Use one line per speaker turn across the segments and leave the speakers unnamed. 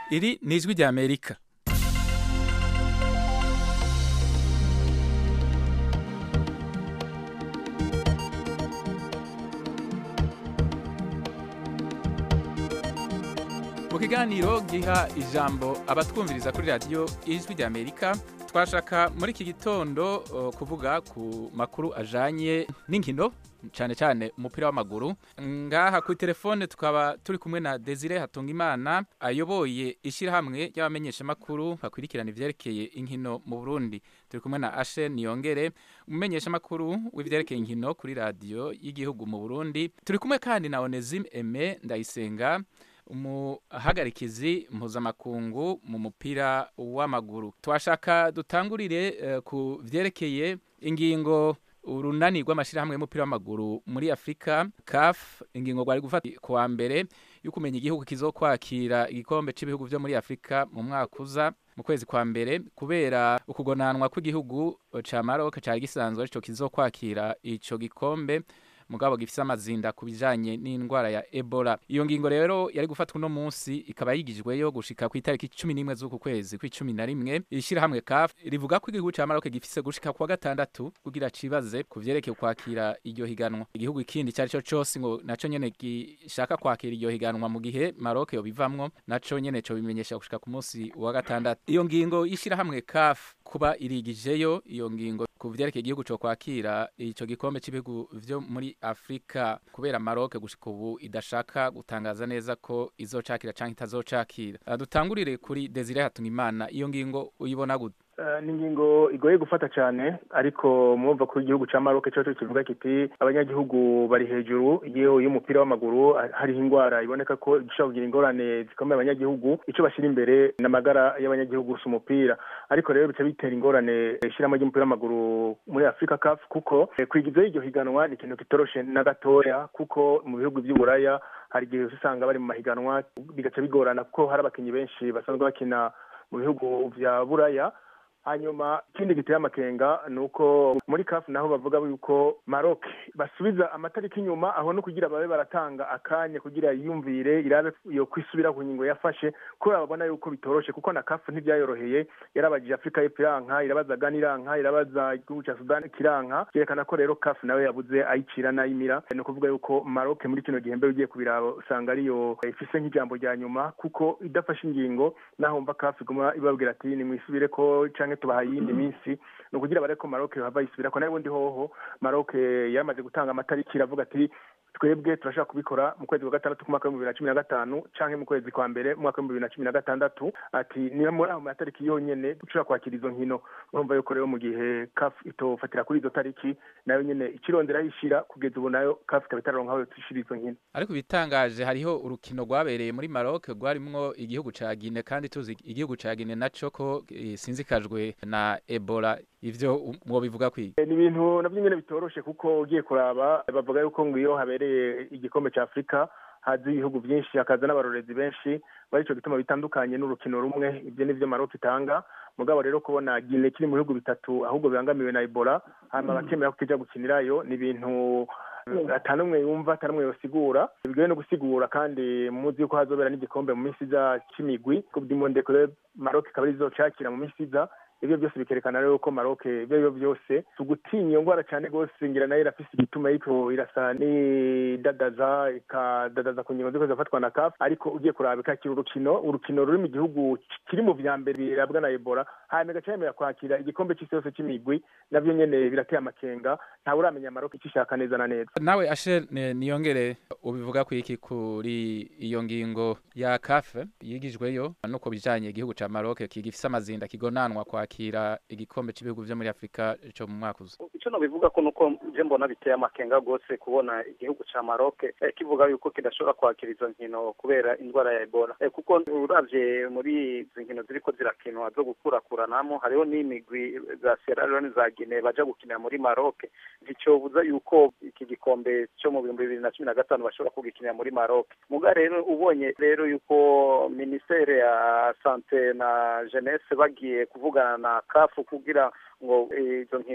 iri ni ijwi rya amerika mu kiganiro giha ijambo abatwumviriza kuri radiyo ijwi rya amerika twashaka muri iki gitondo uh, kuvuga ku makuru ajanye n'inkino cyane cyane umupira w'amaguru ngaha kuri telefone tukaba turi kumwe na Desire Hatungimana ayoboye ishyirahamwe ry'abamenyeshamakuru bakurikirana ivyerekeye inkino mu Burundi turi kumwe na Ashe Niyongere umumenyeshamakuru w'ivyerekeye inkino kuri radiyo y'igihugu mu Burundi turi kumwe kandi na Onesime Aime Ndayisenga umuhagarikizi mpuzamakungu mu mupira w'amaguru twashaka dutangurire uh, ku vyerekeye ingingo urunani rw'amashyirahamwe y'umupira w'amaguru muri afurika caf ingingo rwari gufata kuwa mbere yo kumenya igihugu kizokwakira igikombe cy'ibihugu byo muri afurika mu mwaka uza mu kwezi kwa mbere kubera ukugonanwa kw'igihugu ca maroc cari gisanzwe arico kizokwakira ico gikombe mugabo gifise amazinda ku bijanye n'indwara ya Ebola iyo ngingo rero yari gufatwa uno munsi ikaba yigijweyo gushika ku itariki cumi n'imwe z'uku kwezi kw'icumi na rimwe ishirahamwe CAF rivuga ko igihugu ca Maroc gifise gushika kuwa gatandatu kugira cibaze ku vyerekeye kwakira iryo higanwa igihugu ikindi cari co cose ngo naco nyene gishaka kwakira iryo higanwa mu gihe Maroc yobivamwo naco nyene co bimenyesha gushika ku munsi wa gatandatu iyo ngingo y'ishirahamwe CAF kuba irigijeyo iyo ngingo ku vyerekeye igihugu co kwakira ico gikombe c'ibihugu vyo muri Afrika kubera Maroc gushika ubu idashaka gutangaza neza ko izocakira canke itazocakira dutangurire kuri Desire Hatungimana iyo ngingo uyibona gute
ni ingingo igoye gufata cyane ariko mwumva ko igihugu cya maroc cyo kivuga kiti abanyagihugu bari hejuru yewe y'umupira w'amaguru hariho indwara iboneka ko ishobora kugira ingorane zikomeye abanyagihugu icyo bashyira imbere ni amagara y'abanyagihugu gusa umupira ariko rero bica bitera ingorane ishyiramo ry'umupira w'amaguru muri afurika kafu kuko kwigizaho iryo higanwa ni ikintu kitoroshe na gatoya kuko mu bihugu by'uburaya hari igihe usanga bari mu mahiganwa bigaca bigorana kuko hari abakinnyi benshi basanzwe bakina mu bihugu bya buraya hanyuma ikindi giteye amakenga ni uko muri kafu naho bavuga yuko maroc basubiza amatariki inyuma aho no kugira babe baratanga akanya kugira yiyumvire irabe yo kwisubira ku ngingo yafashe kubera babona yuko bitoroshe kuko na kafu ntibyayoroheye yarabajije afurika y'epfo iranka irabaza gana iranka irabaza igihugu cya sudani kiranka byerekana ko rero kafu nawe yabuze ayicira n'ayimira ni ukuvuga yuko maroc muri kino gihe mbere ugiye kubiraba usanga ariyo ifise nk'ijambo rya nyuma kuko idafashe ingingo naho wumva kafu iguma ibabwira ati nimwisubire ko canke tubahaye iyindi minsi ni ukugira bareko maroc hava yisubira ko nayo ubundi hoho maroc yamaze gutanga amatariki iravuga ati twebwe turashaka kubikora mu kwezi kwa gatandatu k'umwaka w'ibihumbi bibiri na cumi na gatanu canke mu kwezi kwa mbere mu mwaka w'ibihumbi bibiri na cumi na gatandatu ati niyo muri ayo matariki yonyene dushobora kwakira izo nkino urumva yuko rero mu gihe caf itofatira kuri izo tariki nayo nyene ikirondera yishira kugeza ubu nayo caf ikaba itararonka aho tuyishira izo nkino
ariko ibitangaje hariho urukino rwabereye muri maroc rwarimwo igihugu ca gine kandi tuzi igihugu ca gine naco ko sinzikajwe na ebola ivyo mwobivuga kwiga
ni ibintu navyo nyene bitoroshe kuko ugiye kuraba bavuga yuko ngo iyo habereye igikombe ca afurika haza ibihugu byinshi hakaza n'abarorezi benshi barico gituma bitandukanye n'urukino rumwe ibyo nivyo maroc itanga mugabo rero kubona gine kiri mu bihugu bitatu ahubwo bibangamiwe na ebola hanyuma bakemera ko kija gukinirayo ni ibintu atanumwe yumva atanumwe yosigura bigoye no gusigura kandi muzi yuko hazobera n'igikombe mu minsi iza c'imigwi coupe du monde maroc ikaba izocakira mu minsi iza ibyo byose bikerekana rero ko maroc ibyo aribyo byose tugutinya iyo ndwara cyane rwose ngira nayo irafise igituma ariko irasa n'idadaza ikadadaza ku ngingo ziko zifatwa na kafu ariko ugiye kuraba ikakira urukino urukino ruri mu gihugu kiri mu vya mbere birabwa na ebola hanyuma igaca yemera kwakira igikombe c'isi yose c'imigwi navyo nyene birateye amakenga ntawe uramenya maroc icyo ishaka neza na neza
nawe ashe niyongere ubivuga ku iki kuri iyo ngingo ya kafe yigijweyo nuko bijanye igihugu ca maroc kigifise amazinda kigonanwa kwa kwakira igikombe cy'ibihugu byo muri Afrika cyo mu mwaka uza
icyo nobivuga ko nuko je mbona biteye amakenga gose kubona igihugu ca Maroc eh, kivuga yuko kidashobora kwakira izo nkino kubera indwara ya Ebola eh, kuko uravye muri izi nkino ziriko zirakinwa zo gukurakuranamo hariho n'imigwi za Sierra Leone za Guinea baja gukinira muri Maroc nticobuza yuko iki gikombe cyo mu bihumbi bibiri na cumi na gatanu bashobora kugikinira muri Maroc muga rero ubonye rero yuko ministere ya sante na jeunesse bagiye kuvugana na kafu kugira ngo izo nkino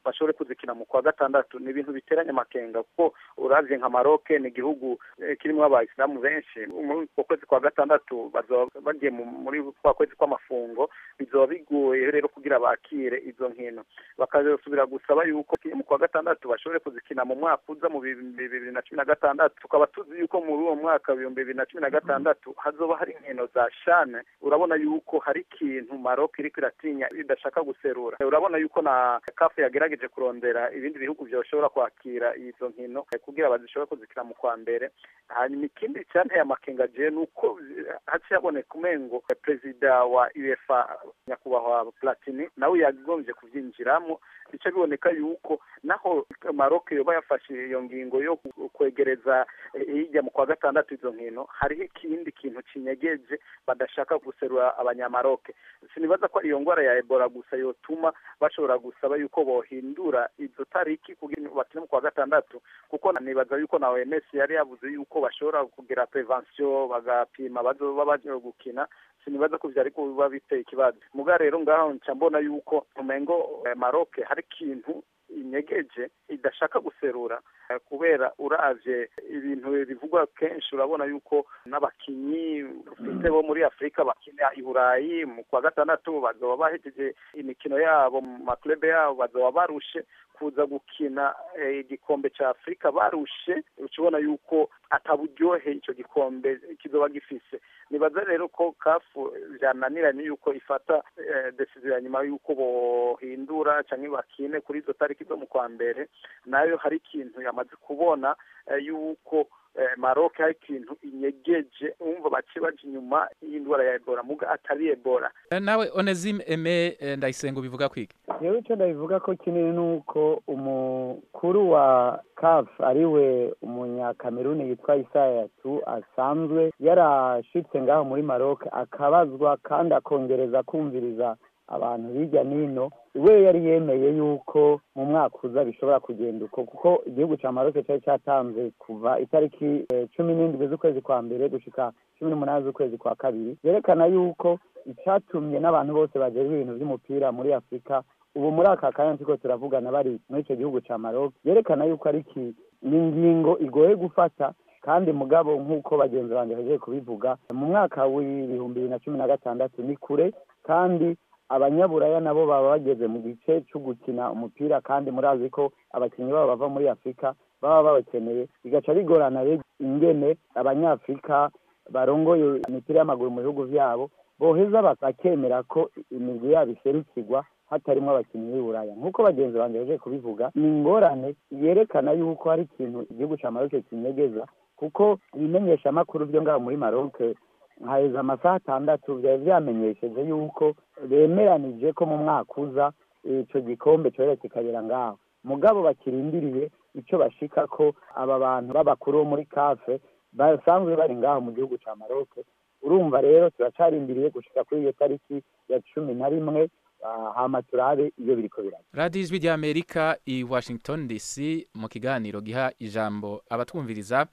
bashobore kuzikina mu kwa gatandatu ni ibintu biteranye amakenga kuko uravye nka Maroc ni igihugu kirimo abayisilamu benshi muri uko kwezi kwa gatandatu bazoba bagiye muri kwa kwezi kw'amafungo bizoba bigoye rero kugira bakire izo nkino bakazosubira gusaba yuko mu kwa gatandatu bashobore kuzikina mu mwaka uza mu bibiri na cumi na gatandatu tukaba tuzi yuko muri uwo mwaka ibihumbi bibiri na cumi na gatandatu hazoba hari inkino za shane urabona yuko hari ikintu Maroc iriko iratinya idashaka guserura urabona yuko na kafu yagerageje kurondera ibindi bihugu vyoshobora kwakira izo nkino kugira bazishobore kuzikina mu kwa mbere hanyuma ikindi cyanteye amakenga je nuko haciye haboneka umengo perezida wa UEFA nyakubahwa Platini nawe yagombye kuvyinjiramo bica biboneka yuko naho Maroc yoba yafashe iyo ngingo yo kwegereza hirya mu kwa gatandatu izo nkino hariho ikindi kintu kinyegeje badashaka guserura abanyamaroke sinibaza ko iyo ngwara ya Ebola gusa yotuma bashobora gusaba yuko bohindura izo tariki kugira bakine mu kwa gatandatu kuko nibaza yuko na OMS yari yavuze yuko bashobora kugira prevention bagapima bazoba baje gukina sinibaza ko vyari kuba biteye ikibazo muga rero ngaho nca mbona yuko umengo eh, Maroc hari ikintu inyegeje idashaka guserura kubera uravye ibintu bivugwa kenshi urabona yuko n'abakinyi ufite bo muri Afrika bakina i Burayi mu kwa gatandatu bazoba bahejeje imikino yabo mu maklube yabo bazoba barushe kuza gukina igikombe ca Afrika barushe ukibona yuko ataburyohe ico gikombe kizoba gifise nibaza rero ko kafu vyananiranye yuko ifata decision ya nyuma yuko bohindura canke bakine kuri izo tariki zo mu kwa mbere nayo hari ikintu yamaze kubona yuko Maroc hari ikintu inyegeje umva bace baje inyuma y'indwara ya Ebola muga atari Ebola
nawe Onesime Aime ndayisenga bivuga kwiki
yewe icyo ndabivuga ko kinini ni uko umukuru wa CAF ariwe umunyakameruni yitwa Isaya tu asanzwe yarashitse ngaho muri Maroc akabazwa kandi akongereza kumviriza abantu hirya n'ino we yari yemeye yuko mu mwaka uza bishobora kugenda uko kuko igihugu cya Maroc cyari cyatanze kuva itariki cumi n'indwi z'ukwezi kwa mbere gushika cumi n'umunani z'ukwezi kwa kabiri yerekana yuko icyatumye n'abantu bose bagejejwe ibintu by'umupira muri afurika ubu muri aka kanya turiko turavugana bari muri icyo gihugu cya Maroc yerekana yuko ari iki ni ingingo igoye gufata kandi mugabo nk'uko bagenzi banjye bagiye kubivuga mu mwaka w'ibihumbi bibiri na cumi na gatandatu ni kure kandi abanyaburaya nabo baba bageze mu gice cyo gukina umupira kandi murazi ko abakinnyi babo bava muri afurika baba babakeneye bigaca bigorana rero ingene abanyafurika barongoye imipira y'amaguru mu bihugu byabo boheza bakemera ko imigwi yabo iserukirwa hatarimo abakinnyi b'i buraya nk'uko bagenzi banjye baje kubivuga ni ingorane yerekana yuko hari ikintu igihugu cya maroc kinyegeza kuko ibimenyeshamakuru byo ngaho muri maroc haheze amasaha atandatu byari byamenyesheje yuko bemeranije ko mu mwaka uza icyo gikombe cyohera kikagera ngaho mugabo bakirindiriye icyo bashika ko aba bantu b'abakuru bo muri kafe basanzwe bari ngaho mu gihugu cya maroc urumva rero turacarindiriye gushika kuri iyo tariki ya cumi na rimwe hama turabe iyo biriko biraba
radiyo ijwi ry'amerika i washington dc mu kiganiro giha ijambo abatwumviriza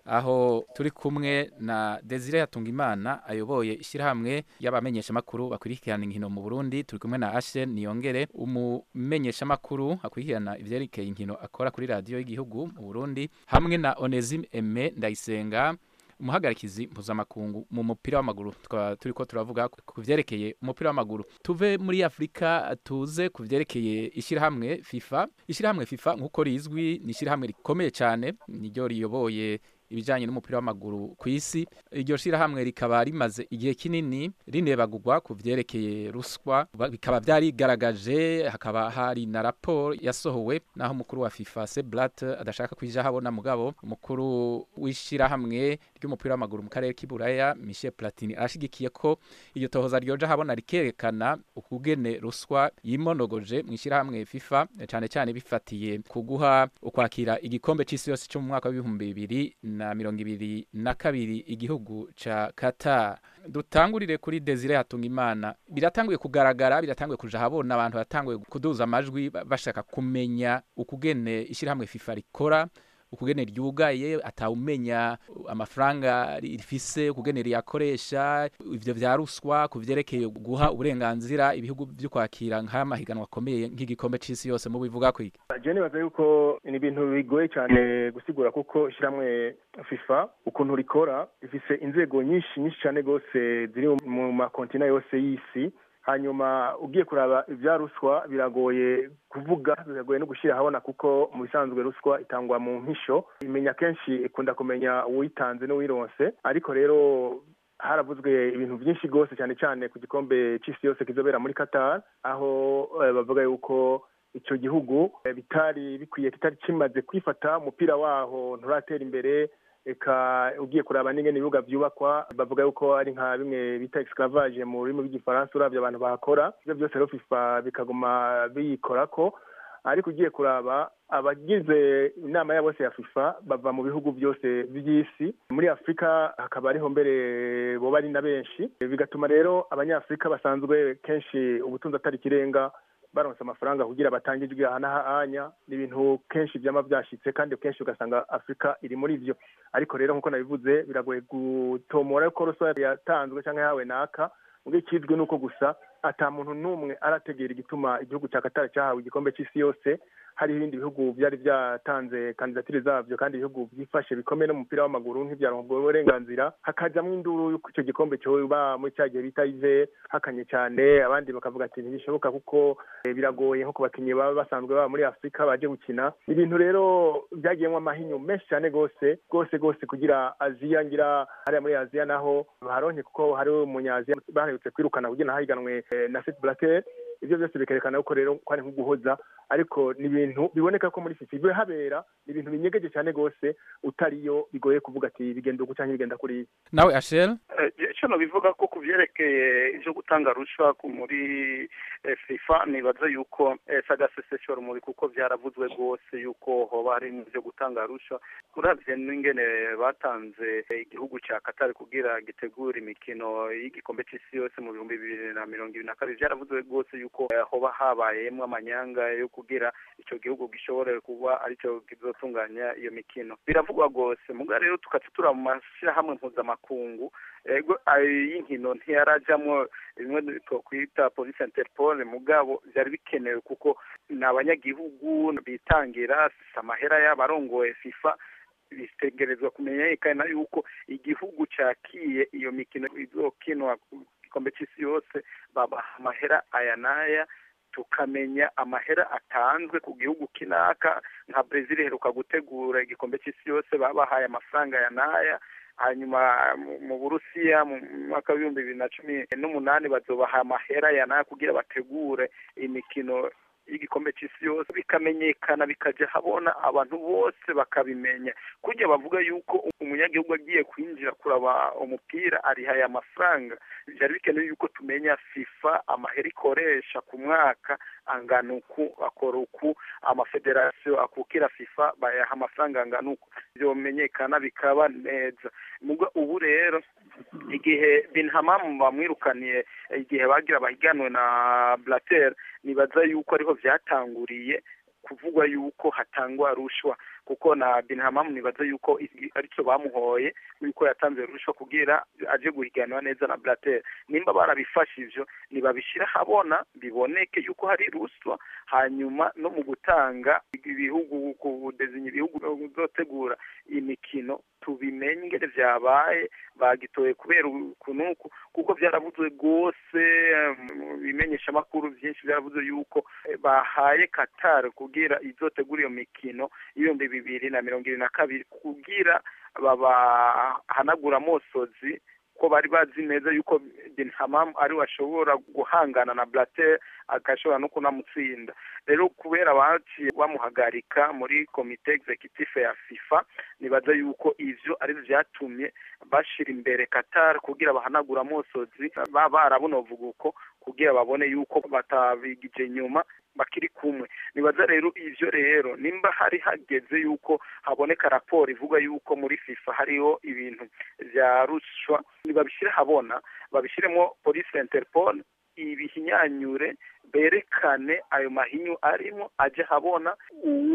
aho turi kumwe na Desire Yatungimana ayoboye ishyirahamwe y'abamenyeshamakuru bakurikirana inkino mu Burundi turi kumwe na Ashe Niyongere umumenyeshamakuru akurikirana ivyerekeye inkino akora kuri radiyo y'igihugu mu Burundi hamwe na Onesime Aime Ndayisenga umuhagarikizi mpuzamakungu mu mupira w'amaguru tukaba turi ko turavuga ku vyerekeye umupira w'amaguru tuve muri afurika tuze ku vyerekeye ishyirahamwe fifa ishyirahamwe fifa nk'uko rizwi ni ishyirahamwe rikomeye cyane niryo riyoboye ibijyanye n'umupira w'amaguru ku isi iryo shyirahamwe rikaba rimaze igihe kinini rinebagurwa ku vyerekeye ruswa bikaba byarigaragaje hakaba hari na raporo yasohowe naho umukuru wa fifa seblat adashaka kwija habona mugabo umukuru w'ishyirahamwe ry'umupira w'amaguru mu karere k'iburaya michel platini arashigikiye ko iryo tohoza ryoja habona rikerekana ukugene ruswa yimonogoje mu ishyirahamwe fifa cyane cyane bifatiye kuguha ukwakira igikombe c'isi yose cyo mu mwaka w'ibihumbi bibiri na mirongo ibiri na kabiri igihugu ca Qatar dutangurire kuri Desire Hatungimana biratanguye kugaragara biratanguye kuja habona abantu batanguye kuduza amajwi bashaka kumenya ukugene ishyirahamwe FIFA rikora ukugene ryugaye atawumenya amafaranga rifise ukugene riyakoresha ivyo vya ruswa kuvyerekeye guha uburenganzira ibihugu vyo kwakira nk'amahiganwa akomeye nk'igikombe c'isi yose mu bivuga ko iki
je nibaza yuko ni ibintu bigoye cyane gusigura kuko ishyirahamwe fifa ukuntu rikora rifise inzego nyinshi nyinshi cyane rwose ziri mu makontina yose y'isi hanyuma ugiye kuraba ibya ruswa biragoye kuvuga biragoye no gushyira ahabona kuko mu bisanzwe ruswa itangwa mu mpisho imenya kenshi ikunda kumenya uwitanze n'uwironse ariko rero haravuzwe ibintu byinshi rwose cyane cyane ku gikombe cy'isi yose kizobera muri qatar aho bavuga yuko icyo gihugu bitari bikwiye kitari kimaze kwifata umupira waho nturatera imbere eka ugiye kuraba n'ingene ibibuga byubakwa bavuga yuko ari nka bimwe bita esclavage mu rurimi rw'igifaransa uravye abantu bahakora ivyo byose rero fifa bikaguma biyikorako ariko ugiye kuraba abagize inama ya bose ya fifa bava mu bihugu byose by'isi muri afurika hakaba ariho mbere boba ari na benshi bigatuma rero abanyafurika basanzwe kenshi ubutunzi atari ikirenga baronse amafaranga kugira batange ijwi aha n'ahanya ni ibintu kenshi byama byashitse kandi kenshi ugasanga afurika iri muri ivyo ariko rero nk'uko nabivuze biragoye gutomora yuko ruswa yatanzwe cyangwa yahawe naka ubwo ikizwi ni uko gusa ata muntu n'umwe arategera igituma igihugu cya katari cyahawe igikombe cy'isi yose hari ibindi bihugu byari byatanze kandidatire zabyo kandi ibihugu byifashe bikomeye n'umupira w'amaguru nk'ibyarongo uburenganzira hakajamwo induru y'uko icyo gikombe cyoba muri cya gihe bita ive hakanye cyane abandi bakavuga ati ntibishoboka kuko biragoye nko ku bakinnyi baba basanzwe baba muri afurika baje gukina ibintu rero byagiyemo amahinyu menshi cyane rwose rwose rwose kugira aziya ngira hariya muri aziya naho baharonke kuko hari umunyaziya baherutse kwirukana kugira hahiganwe na Seth Blatter ibyo byose bikerekana ko rero ko ari nk'uguhoza ariko ni ibintu biboneka ko muri fifa ibyo habera ni ibintu binyegeje cyane rwose utariyo bigoye kuvuga ati bigenda uku cyangwa bigenda kuriya
nawe ashel
icyo bivuga ko ku byerekeye ibyo gutanga ruswa muri fifa nibaza yuko sagaseseshora umuri kuko byaravuzwe rwose yuko hoba hari ibyo gutanga ruswa uravye n'ingene batanze igihugu cya katari kugira gitegura imikino y'igikombe cy'isi yose mu bihumbi bibiri na mirongo ibiri na kabiri byaravuzwe rwose yuko hoba habayemwo amanyanga yo kugira icyo gihugu gishobore kuba aricyo kizotunganya iyo mikino biravugwa rwose muga rero tukaca tura mu mashyirahamwe mpuzamakungu ego y'inkino ntiyarajamwo bimwe twokwita polisi interpol mugabo byari bikenewe kuko ni abanyagihugu bitangira amahera y'abarongoye fifa bitegerezwa kumenyekana yuko igihugu cakiye iyo mikino izokinwa igikombe cy'isi yose babaha amahera aya n'aya tukamenya amahera atanzwe ku gihugu kinaka nka brezil iheruka gutegura igikombe cy'isi yose babahaye amafaranga ya n'aya hanyuma mu burusiya mu mwaka w'ibihumbi bibiri na cumi n'umunani bazobaha amahera ya n'aya kugira bategure imikino y'igikombe cy'isi yose bikamenyekana bikajya habona abantu bose bakabimenya kujya bavuga yuko umunyagihugu agiye kwinjira kuraba umupira arihaye amafaranga byari bikenewe yuko tumenya fifa amahera ikoresha ku mwaka angana uku akora uku amafederasiyo akukira fifa bayaha amafaranga angana uku byomenyekana bikaba neza ubu rero igihe binhamamu bamwirukaniye igihe bagira bahiganwe na blater nibaza yuko ariho byatanguriye kuvugwa yuko hatangwa rushwa kuko na binhamamu nibaza yuko aricyo bamuhoye yuko yatanze rushwa kugira aje guhiganwa neza na blater nimba barabifashe ivyo nibabishira habona biboneke yuko hari ruswa hanyuma no mu gutanga ibihugu kudezinya ibihugu bizotegura imikino tubimenye ingene vyabaye bagitoye kubera ukunuku kuko vyaravuzwe rwose bimenyesha amakuru vyinshi vyaravuzwe yuko bahaye Qatar kugira izotegura iyo mikino y'ibihumbi bibiri na mirongo ibiri na kabiri kugira babahanagura amosozi ko bari bazi neza yuko bin hamam ari we ashobora guhangana na blater agashobora no kunamutsinda rero kubera baciye bamuhagarika muri komite executive ya fifa nibaza yuko ivyo ari vyatumye bashira imbere qatar kugira bahanagura amosozi baba barabunovuga uko kugira babone yuko batabigije nyuma bakiri kumwe nibaza rero ivyo rero nimba hari hageze yuko haboneka raporo ivuga yuko muri fifa hariho ibintu vya rushwa nibabishire habona babishiremo police interpol ibihinyanyure berekane ayo mahinyu arimo aje habona uwo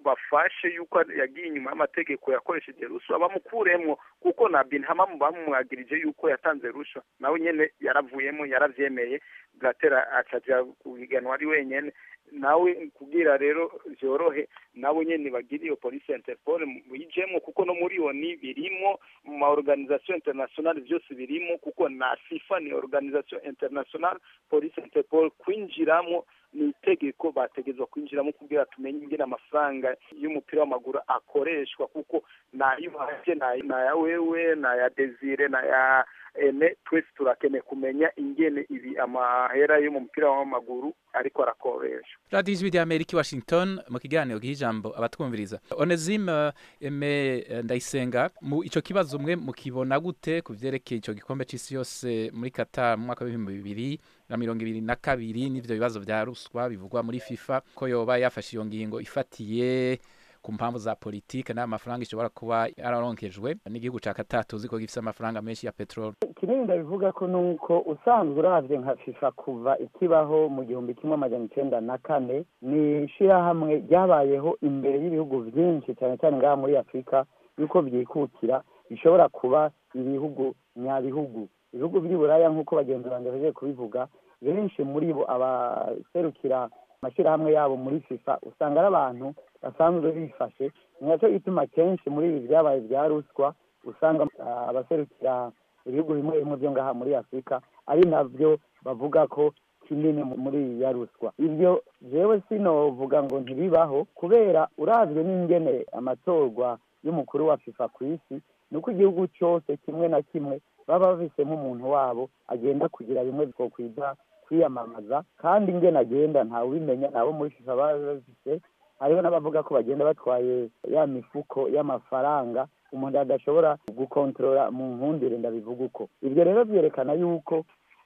bafashe yuko yagiye inyuma y'amategeko yakoresheje ruswa bamukuremwo kuko na binhamamu bamumwagirije yuko yatanze ruswa nawe nyene yaravuyemo yaravyemeye blatera acaja kuhiganwa ari wenyene nawe kugira rero vyorohe nawe nyene bagire iyo polisi ya interpol yijemwo kuko no muri oni birimo mu ma organisation internationale vyose birimo kuko na fifa ni organisation internationale polisi interpol kwinjiramo ni itegeko bategezwa kwinjiramo kugira tumenye ingene amafaranga y'umupira w'amaguru akoreshwa kuko nayuhaje naya wewe naya desire naya ene twese turakeneye kumenya ingene ibi amahera yo mu mupira w'amaguru ariko arakoreshwa
radiyo ijwi rya amerika i washington mu kiganiro giha ijambo abatwumviriza onesime eme ndayisenga mu ico kibazo umwe mukibona gute ku vyerekeye ico gikombe c'isi yose muri qatar mu mwaka w'ibihumbi bibiri na mirongo ibiri na kabiri n'ivyo bibazo vya ruswa bivugwa muri fifa ko yoba yafashe iyo ngingo ifatiye ku mpamvu za politike n'ayo mafaranga ishobora kuba yararonkejwe n'igihugu ca Qatar tuzi ko gifise amafaranga menshi ya petrol
kinini ndabivuga ko nuko usanzwe uravye nka fifa kuva ikibaho mu gihumbi kimwe amajana icenda na kane ni ishirahamwe ryabayeho imbere y'ibihugu vyinshi cyane cyane ngaha muri afurika yuko vyikukira bishobora kuba ibihugu nyabihugu ibihugu vy'i buraya nk'uko bagenzi banje baje kubivuga benshi muri bo abaserukira amashirahamwe yabo muri fifa usanga ari abantu basanzwe bifashe ni nacyo gituma kenshi muri ibi byabaye bya ruswa usanga abaserukira ibihugu bimwe bimwe byo ngaha muri afurika ari navyo bavuga ko kinini muri ya ruswa ibyo jewe sinovuga ngo ntibibaho kubera uravye n'ingene amatorwa y'umukuru wa fifa ku isi ni uko igihugu cyose kimwe na kimwe baba bafisemo umuntu wabo agenda kugira bimwe twokwita kwiyamamaza kandi ingene agenda ntawe ubimenya nabo muri fifa baba bafise hariho n'abavuga ko bagenda batwaye ya mifuko y'amafaranga umuntu adashobora gukontorora mu nkundire ndabivuga uko ibyo rero byerekana yuko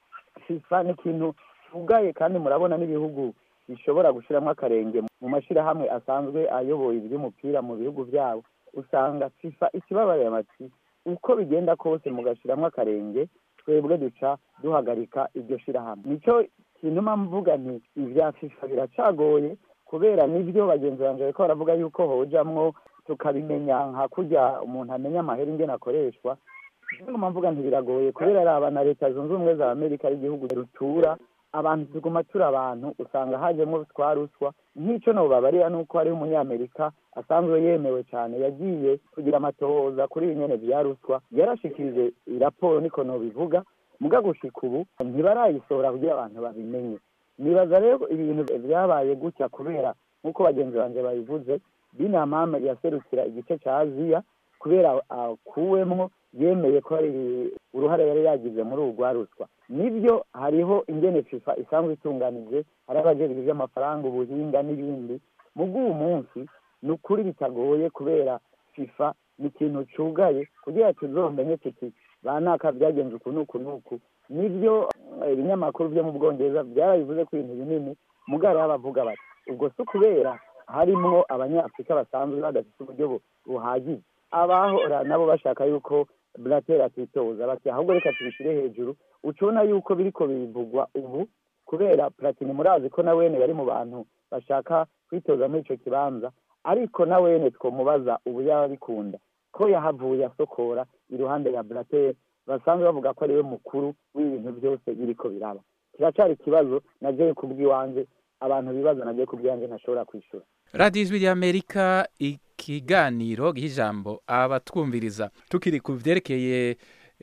fifa ni ikintu kivugaye kandi murabona n'ibihugu bishobora gushyiramo akarenge mu mashyirahamwe asanzwe ayoboye iby'umupira mu bihugu byabo usanga fifa ikibabarira amati uko bigenda kose mugashyiramo akarenge twebwe duca duhagarika iryo shyirahamwe nicyo kintu mvuga nti ibya fifa biracagoye kubera nibyo bagenzi banjye bariko baravuga yuko hojamwo tukabimenya nka kurya umuntu amenya amahera ingene akoreshwa nguma mvuga ntibiragoye kubera araba na leta zunze ubumwe za amerika ari igihugu rutura abantu tuguma turi abantu usanga hajemo twa ruswa nk'icyo nobabarira ni uko hariho umunyamerika asanzwe yemewe cyane yagiye kugira amatohoza kuri ibi nyene vya ruswa yarashikirije iraporo niko nobivuga muga gushika ubu ntibarayisohora kugira abantu babimenye nibaza rero ibintu vyabaye gutya kubera nk'uko bagenzi banje babivuze binamama yaserukira igice ca aziya kubera akuwemwo yemeye ko hari uruhare yari yagize muri ubu rwa ruswa nibyo hariho ingene fifa isanzwe itunganije hari abajejwe ivy'amafaranga ubuhinga n'ibindi mu bw'uwu munsi ni ukuri bitagoye kubera fifa ni ikintu cugaye kugira tuzomenye tuti banaka vyagenze uku n'uku n'uku nibyo ibinyamakuru vyo mu bwongereza byarabivuze ko ibintu binini mugari bavuga bati ubwo si ukubera harimwo abanyafurika basanzwe badafite uburyo buhagije abahora nabo bashaka yuko blatera atitoza bati ahubwo reka tubishyire hejuru ucubona yuko biriko bivugwa ubu kubera platini murazi ko na wene bari mu bantu bashaka kwitoza muri ico kibanza ariko na wene twomubaza ubu yaba bikunda ko yahavuye asokora iruhande ya blater basanzwe bavuga ko ariwe mukuru w'ibintu byose biriko biraba kiracari ikibazo naje kubw'iwanje abantu bibaza naje kubw'iwanje ntashobora kwishura
radiyo ijwi ry'amerika ikiganiro giha ijambo abatwumviriza tukiri ku vyerekeye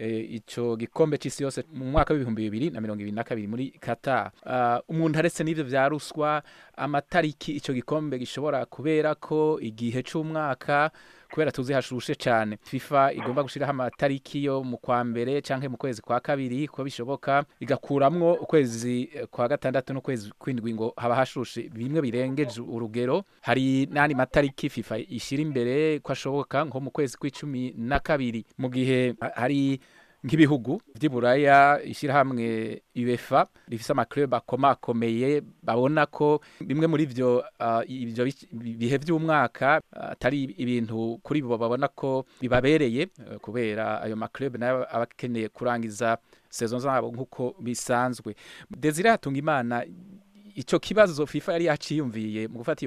ico gikombe c'isi yose mu mwaka w'ibihumbi bibiri na mirongo ibiri na kabiri muri Qatar uh, umuntu aretse n'ivyo vya ruswa amatariki ico gikombe gishobora kubera ko igihe c'umwaka kubera tuzi hashushe cane FIFA igomba gushiraho amatariki yo mu kwa mbere canke mu kwezi kwa kabiri ko bishoboka igakuramwo ukwezi kwa gatandatu n'ukwezi kwindwi ngo haba hashushe bimwe birengeje urugero hari n'andi matariki FIFA ishira imbere ko ashoboka nko mu kwezi kw'icumi na kabiri mu gihe hari nk'ibihugu vy'iburaya ishyirahamwe UEFA rifise amaklub akomakomeye babona ko bimwe muri vyo uh, ivyo bihe vy'umwaka atari uh, ibintu kuri bo babona ko bibabereye uh, kubera ayo maklub nayo abakeneye kurangiza saison zabo nk'uko bisanzwe Desire Hatungimana ico kibazo FIFA yari yaciyumviye mu gufata iyo ngingo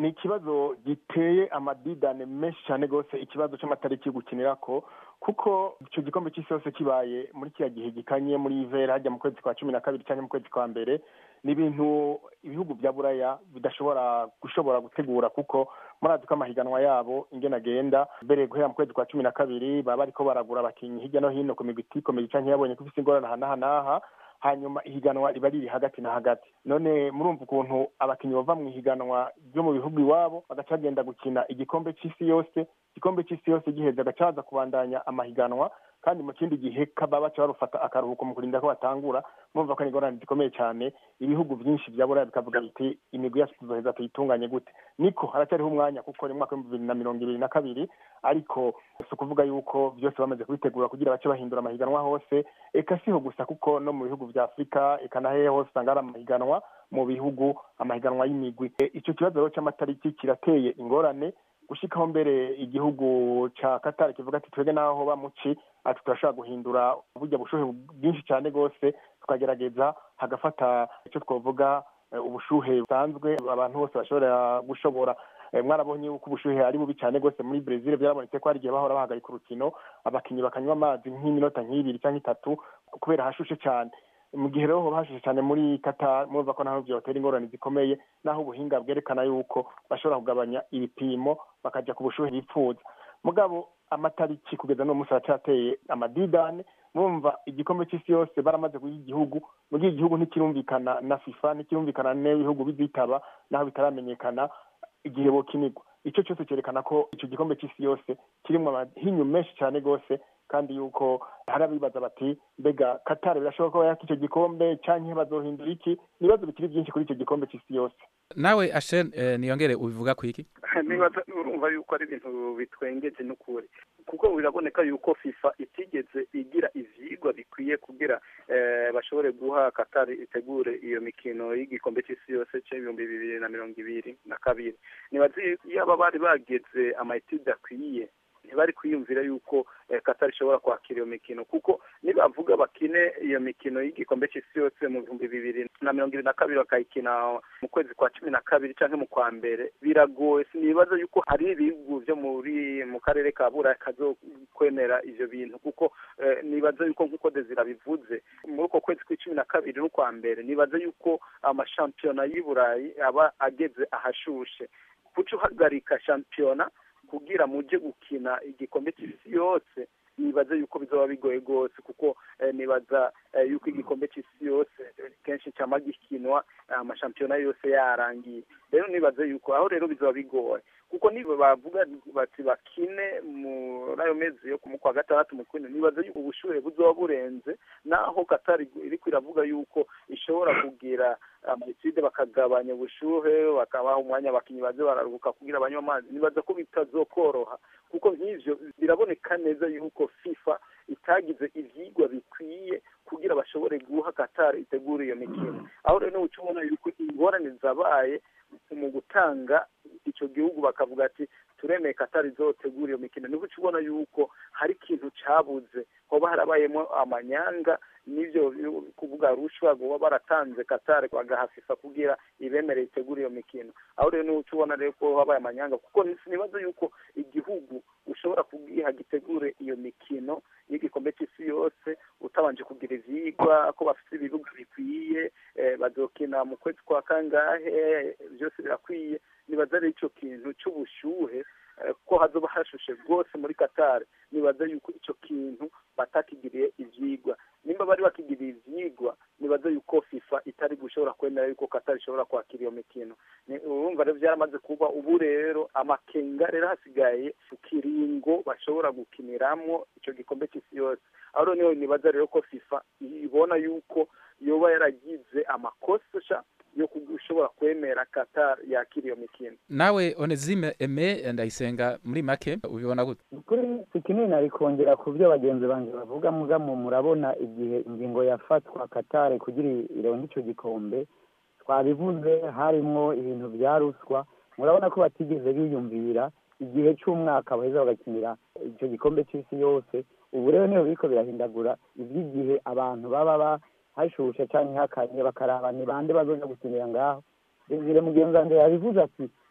ni ikibazo giteye amadidane menshi cyane rwose ikibazo cy'amatariki yo gukinira ko kuko icyo gikombe cy'isi yose kibaye muri kiriya gihe gikanye muri ivera hajya mu kwezi kwa cumi na kabiri cyangwa mu kwezi kwa mbere ni ibintu ibihugu bya buraya bidashobora gushobora gutegura kuko murazi ko amahiganwa yabo ingena agenda mbere guhera mu kwezi kwa cumi na kabiri baba bariko baragura abakinnyi hirya no hino ku migwi itikomeye canke yabonye ko ifise ingorane aha n'aha n'aha hanyuma ihiganwa riba riri hagati na hagati none murumva ukuntu abakinnyi bava mu ihiganwa ryo mu bihugu iwabo bagaca bagenda gukina igikombe c'isi yose igikombe c'isi yose giheze agaca baza kubandanya amahiganwa kandi mu kindi gihe kaba baca barufata akaruhuko mu kurinda ko batangura murumva ko ni ingorane zikomeye cyane ibihugu byinshi bya buraya bikavuga biti imigwi yacu tuzoheza tuyitunganye gute niko haracyariho umwanya kuko ni umwaka w'ibihumbi bibiri na mirongo ibiri na kabiri ariko si ukuvuga yuko byose bamaze kubitegura kugira bace bahindura amahiganwa hose eka siho gusa kuko no mu bihugu bya afurika eka na hehe hose usanga hari amahiganwa mu bihugu amahiganwa y'imigwi icyo kibazo rero cy'amatariki kirateye ingorane gushikaho mbere igihugu ca Qatar kivuga ati twebwe naho bamuci ati turashobora guhindura burya bushuhe bwinshi cyane rwose tukagerageza hagafata icyo twavuga ubushuhe busanzwe abantu bose bashobora gushobora mwarabonye yuko ubushuhe ari bubi cyane rwose muri Brazil byarabonetse ko hari igihe bahora bahagarika urukino abakinnyi bakanywa amazi nk'iminota nk'ibiri cyangwa itatu kubera hashushe cyane mu gihe rero hoba hashushe cyane muri Qatar murumva ko naho byotera ingorane zikomeye naho ubuhinga bwerekana yuko bashobora kugabanya ibipimo bakajya ku bushuhe bipfuza mugabo amatariki kugeza n'uwo munsi aracyateye amadidane murumva igikombe cy'isi yose baramaze guha igihugu mu gihe igihugu ntikirumvikana na fifa ntikirumvikana n'ibihugu bizitaba naho bitaramenyekana igihe bokinirwa icyo cyose cyerekana ko icyo gikombe cy'isi yose kirimo amahinyu menshi cyane rwose kandi yuko hari abibaza bati mbega katari birashoboka ko yaka icyo gikombe cyangwa bazohindura iki ibibazo bikiri byinshi kuri icyo gikombe cy'isi yose
nawe ashen niyongere ubivuga ku iki
nibaza urumva yuko ari ibintu bitwengeje n'ukuri kuko biraboneka yuko fifa itigeze igira ivyigwa bikwiye kugira bashobore guha katari itegure iyo mikino y'igikombe cy'isi yose c'ibihumbi bibiri na mirongo ibiri na kabiri nibaza yaba bari bageze amayetide akwiye ntibari kwiyumvira yuko katari ishobora kwakira iyo mikino kuko nibavuga bakine iyo mikino y'igikombe cy'isi yose mu bihumbi bibiri na mirongo ibiri na kabiri bakayikina mu kwezi kwa cumi na kabiri cyangwa mu kwa mbere biragoye sinibaza yuko hari ibihugu byo muri mu karere ka buraya kazokwemera ivyo bintu kuko nibaza yuko nk'uko dezira bivuze muri uko kwezi kw'icumi na kabiri n'ukwa mbere nibaza yuko amashampiyona y'i burayi aba ageze ahashushe kuca uhagarika shampiyona kugira muje gukina igikombe cy'isi yose nibaza yuko bizoba bigoye rwose kuko nibaza yuko igikombe cy'isi yose kenshi cyama gikinwa amashampiyona yose yarangiye rero nibaza yuko aho rero bizoba bigoye kuko niba bavuga bati bakine muri ayo mezi yo mu kwa gatandatu mu kwino nibaza yuko ubushuhe buzoba burenze naho katari iriko iravuga yuko ishobora kugira amayetide bakagabanya ubushuhe bakabaha umwanya abakinnyi baze bararuhuka kugira banywe amazi nibaza ko bitazokoroha kuko nk'ivyo biraboneka neza yuko fifa itagize ivyigwa bikwiye kugira bashobore guha katari itegura iyo mikino aho rero uca ubona yuko ingorane zabaye mu gutanga icyo gihugu bakavuga ati turemeye katari izotegura iyo mikino niho uca ubona yuko hari ikintu cabuze hoba harabayemo amanyanga n'ibyo kuvuga rushwa kuba baratanze katari bagahafifa kugira ibemereye itegura iyo mikino aho rero niho uca ubona rero ko habaye amanyanga kuko sinibaza yuko igihugu ushobora kugiha gitegure iyo mikino y'igikombe cy'isi yose utabanje kugira ivyigwa ko bafite ibibuga bikwiye bazokina mu kwezi kwa kangahe byose birakwiye nibaza rero ico kintu c'ubushuhe ko hazoba hashushe rwose muri Qatar nibaza yuko ico kintu batakigiriye ivyigwa nimba bari bakigiriye ivyigwa nibaza yuko FIFA itari gushobora kwemera yuko Qatar ishobora kwakira iyo mikino urumva rero byaramaze kuba ubu rero amakenga rero hasigaye kiringo bashobora gukiniramwo ico gikombe cy'isi yose aho rero niho nibaza rero ko FIFA ibona yuko yoba yaragize amakosa yo kushobora kwemera Qatar yakira iyo mikino
nawe Onezime Aime ndayisenga muri make ubibona gute
kuri sikinini nari kongera ku byo bagenzi banjye bavuga mugamo murabona igihe ingingo yafatwa Qatar kugira ironke ico gikombe twabivuze harimwo ibintu bya ruswa murabona ko batigeze biyumvira igihe cy'umwaka baheza bagakinira icyo gikombe cy'isi yose ubu rero niyo biriko birahindagura iby'igihe abantu baba hashushe cyangwa hakanye bakaraba ni bande bazoja gukinira ngaho desire mugenzi wanje yabivuze ati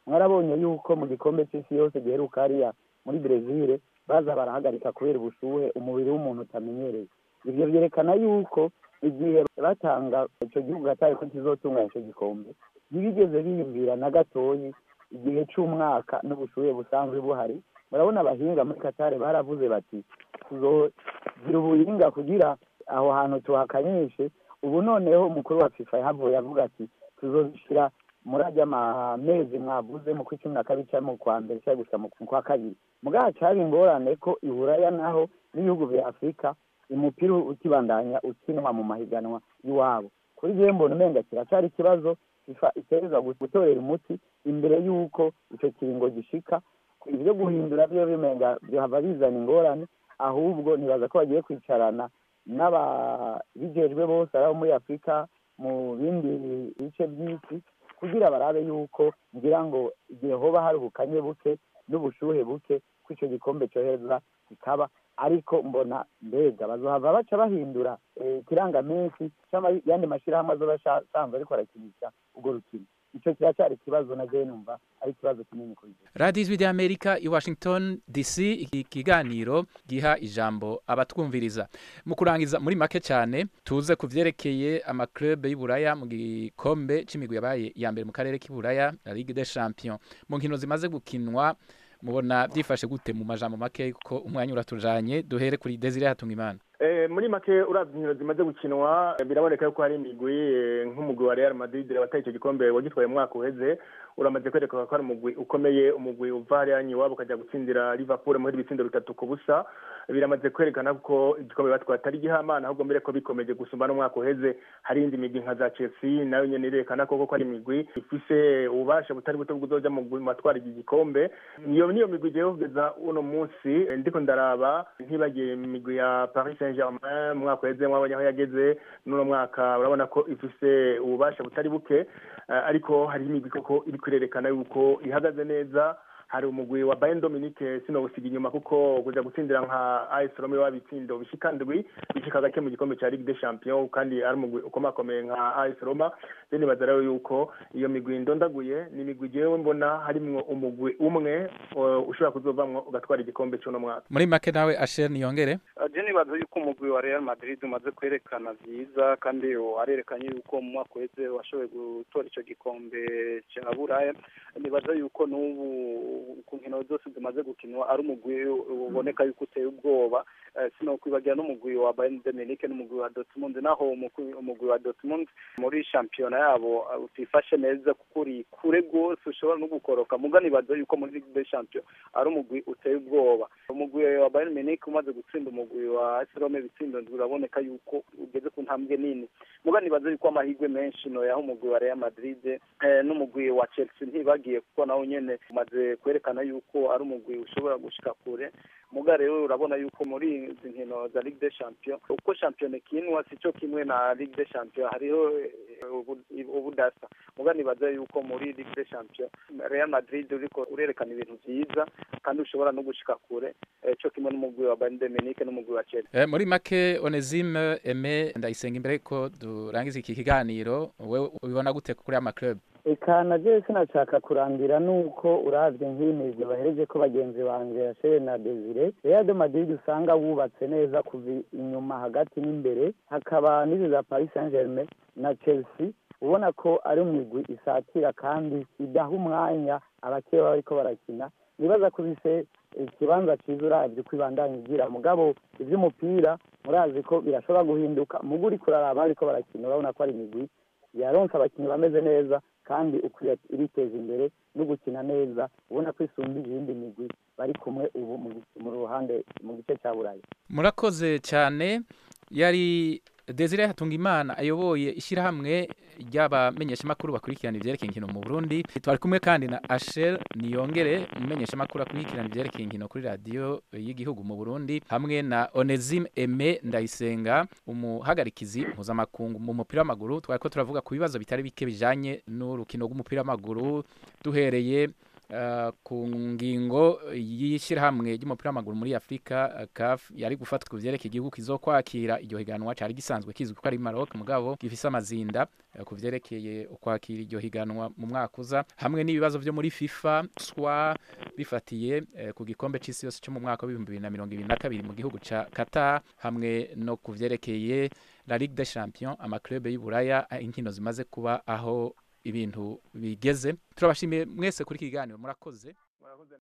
mwarabonye yuko mu gikombe cy'isi yose giheruka hariya muri brezil baza barahagarika kubera ubushuhe umubiri w'umuntu utamenyereye ibyo byerekana yuko igihe batanga icyo gihugu hatari ko kizotunganya icyo gikombe ntibigeze biyumvira na gatoyi igihe cy'umwaka n'ubushuhe busanzwe buhari murabona abahinga muri katare baravuze bati tuzogira ubuhinga kugira aho hantu tuhakanyishe ubu noneho umukuru wa fifa yahavuye avuga ati tuzoshyira muri ajya amezi mwavuze mu kwa cumi na kabiri cyangwa mu kwa mbere cyangwa gusa mu kwa kabiri mugabo cyari ingorane ko iburaya naho n'ibihugu bya afurika umupira ukibandanya ukinwa mu mahiganwa y'iwabo kuri byo mbona umenga kiracyari ikibazo fifa itereza gutorera umuti imbere y'uko icyo kiringo gishika ibyo guhindura byo bimenga bihava bizana ingorane ahubwo nibaza ko bagiye kwicarana n'ababijejwe bose ari abo muri afurika mu bindi bice by'isi kugira barabe yuko ngira ngo igihe hoba hari ubukanye buke n'ubushuhe buke ko icyo gikombe cyohereza kikaba ariko mbona mbega bazohava baca bahindura ikirangaminsi yandi mashyirahamwe azoba asanzwe ariko arakinisha urwo rukino icyo kiracyari ikibazo na jewe numva ari ikibazo kinini kuri
radiyo ijwi ry'amerika i washington dc iki kiganiro giha ijambo abatwumviriza mu kurangiza muri make cyane tuze ku byerekeye amaklube y'uburaya mu gikombe cy'imigwi yabaye iya mbere mu karere k'iburaya la ligue des champions mu nkino zimaze gukinwa mubona byifashe gute mu majambo make kuko umwanya uratujanye duhere kuri desire hatunga imana
muri make urabye inkino zimaze gukinwa biraboneka yuko hari imigwi nk'umugwi wa real madrid wataye icyo gikombe wagitwaye umwaka uheze uramaze kwerekana ko ari umugwi ukomeye umugwi uva hariya iwabo ukajya gutsindira liverpool muri ibitsindo bitatu ku busa biramaze kwerekana ko igikombe batwaye atari igihamana ahubwo mbere ko bikomeje gusumba n'umwaka uheze hari indi migwi nka za chelsea nayo nyine irerekana koko ko ari imigwi ifise ububasha butari buto bw'uzoja mu matwara iki gikombe niyo niyo migwi igiye kugeza uno munsi ndiko ndaraba ntibagiye imigwi ya paris saint germain mu mwaka uheze mwabonye aho yageze n'uno mwaka urabona ko ifise ububasha butari buke ariko hari imigwi koko iri kwerekana yuko ihagaze neza hari umugwi wa Bayern Dominique sino gusiga inyuma kuko kuja gutsindira nka AS Roma wabitsindo bishika ndwi bishika gake mu gikombe ca Ligue des Champions kandi ari umugwi ukomakomeye nka AS Roma then bazarayo yuko iyo migwi ndondaguye ni imigwi jewe mbona harimwo umugwi umwe ushobora kuzovamwo ugatwara igikombe cy'uno mwaka
muri make nawe Asher niyongere
je nibaza yuko umugwi wa Real Madrid umaze kwerekana vyiza kandi warerekanye yuko mu mwaka uheze washoboye gutora ico gikombe ca Buraya nibaza yuko n'ubu ku nkino zose zimaze gukinwa ari umugwi uboneka yuko uteye ubwoba sino kwibagira n'umugwi wa Bayern Dominique n'umugwi wa Dortmund naho umugwi wa Dortmund muri shampiyona yabo utifashe neza kuko uri kure rwose ushobora no gukoroka muga nibaza yuko muri Ligue des Champions ari umugwi uteye ubwoba umugwi wa Bayern Munich umaze gutsinda umugwi wa AS Roma ibitsindo uraboneka yuko ugeze ku ntambwe nini muga nibaza yuko amahirwe menshi no yaho umugwi wa Real Madrid n'umugwi wa Chelsea ntibagiye kuko nawo nyene umaze kwerekana yuko ari umugwi ushobora gushika kure muga rero urabona yuko muri izi nkino za Ligue des Champions uko shampiyona ikinwa sico kimwe na Ligue des Champions hariho ubudasa muga nibaza yuko muri Ligue des Champions Real Madrid uriko urerekana ibintu vyiza kandi ushobora no gushika kure co kimwe n'umugwi wa Bayern Munich n'umugwi wa Chelsea
eh, muri make Onesime Aime ndayisenga imbere ko durangiza iki kiganiro wewe ubibona gute kuri ama club
eka na je sinashaka kurangira nuko uravye nk'imigwi bahereje ko bagenzi banje Yashere na Desire Real de Madrid usanga wubatse neza kuva inyuma hagati n'imbere hakaba n'izi za Paris Saint-Germain na Chelsea ubona ko ari umigwi isatira kandi idaha umwanya abakeba bariko barakina nibaza ko bise ikibanza cyiza uravye ko ibandanya igira mugabo ivy'umupira murazi ko birashobora guhinduka mugo uriko uraraba ariko barakina urabona ko ari imigwi yaronse abakinnyi bameze neza kandi ukwiye iriteza imbere no gukina neza ubona ko isumba izindi migwi bari kumwe ubu mu ruhande mu gice cya burayi
murakoze cyane yari Desire Hatungimana ayoboye ishyirahamwe ry'abamenyeshamakuru bakurikirana ivyerekeye inkino mu Burundi twari kumwe kandi na Asher Niyongere umumenyeshamakuru akurikirana ivyerekeye inkino kuri radio y'igihugu mu Burundi hamwe na Onesime Aime Ndayisenga umuhagarikizi mpuzamakungu mu mupira w'amaguru twari ko turavuga ku bibazo bitari bike bijanye n'urukino rw'umupira w'amaguru duhereye uh, ku ngingo y'ishyirahamwe ry'umupira w'amaguru muri afurika uh, caf yari gufatwa ku vyerekeye igihugu kizokwakira iryo higanwa cari gisanzwe kizwi ko ari maroc mugabo gifise amazinda uh, ku vyerekeye ukwakira iryo higanwa mu mwaka uza hamwe n'ibibazo vyo muri fifa swa bifatiye uh, ku gikombe c'isi yose cyo mu mwaka w'ibihumbi bibiri na mirongo ibiri na kabiri mu gihugu ca qatar hamwe no ku vyerekeye la ligue des champions amaklube y'uburaya inkino zimaze kuba aho ibintu bigeze turabashimiye mwese kuri iki kiganiro murakoze